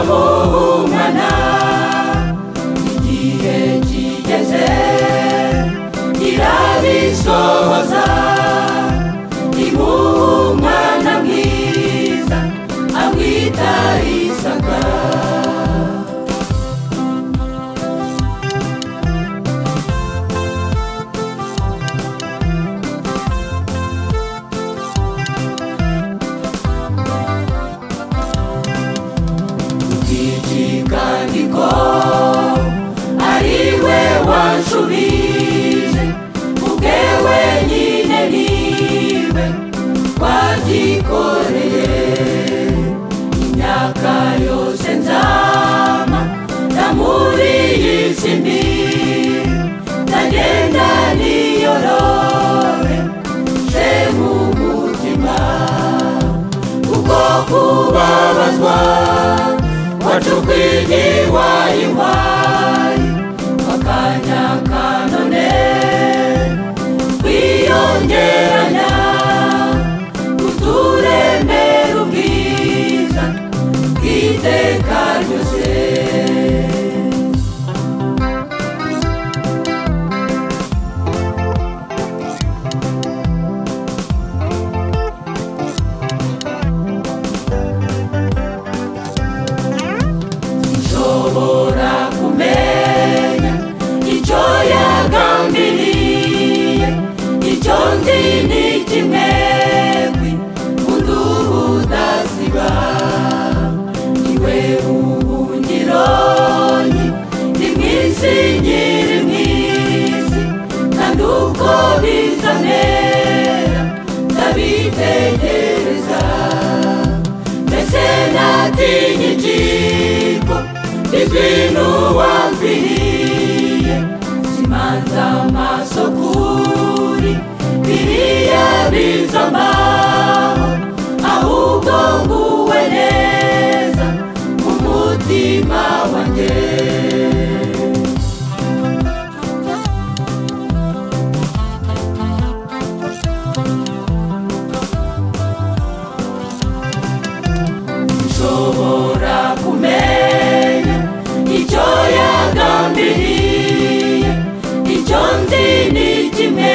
mwana igihe kigeze irabisohoza imuha umwana mwiza amwita isaka ubwigikandiko ari we wanshubije ubwe wenyine niwe wagikoreye imyaka yose nzama ndamuri iyi si mbi ndagenda niyorore je mu mutima kuko kubabazwa wacukwigihwa ihwayi akanya ka none kwiyongeranya uturemera ubwiza bw'iteka ryose ushobora kumenya icyo yagambiriye icyo nzi ni kimwe kwi kundi ubudasiba iwe ubuhungironi ni mwisi nyiri mwisi kandi uko bizanera ndabitegereza mbese natinya ikigo ijwi n'uwamviriye simanza amaso kuri biriya biza mbaho ahubwo nguwe neza mu mutima wanjye nshobora kumenya icyo yagambiriye icyo nzi ni kimwe